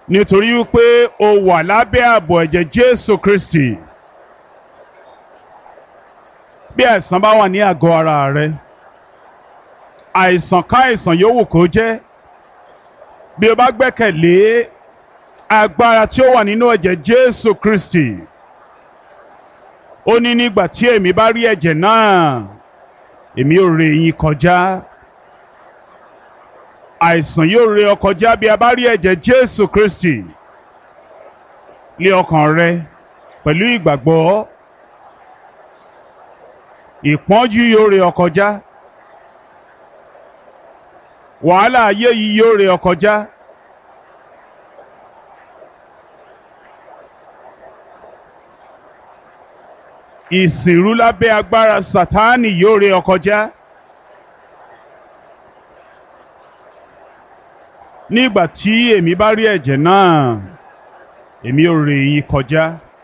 nítorí wípé o wà lábẹ́ ààbò ẹ̀jẹ̀ Jésù Kristi bí àìsàn bá wà ní àgọ́ ara rẹ àìsàn káìsàn yòówù kó jẹ́ bí o bá gbẹ́kẹ̀lé agbára tí ó wà nínú ẹ̀jẹ̀ Jésù Kristi ó ní nígbà tí èmi bá rí ẹ̀jẹ̀ náà èmi ò ré yín kọjá àìsàn yóò ré ọ kọjá bí a bá rí ẹ̀jẹ̀ Jésù Kristi lé ọkàn rẹ pẹ̀lú ìgbàgbọ́ ìpọ́njú yóò ré ọ kọjá wàhálà ayé yìí yóò ré ọ kọjá. ìsìnrú lábẹ́ agbára Sátánì yóò ré ọ kọjá. nígbà tí èmi bá rí ẹ̀jẹ̀ náà èmi ò ré yín kọjá.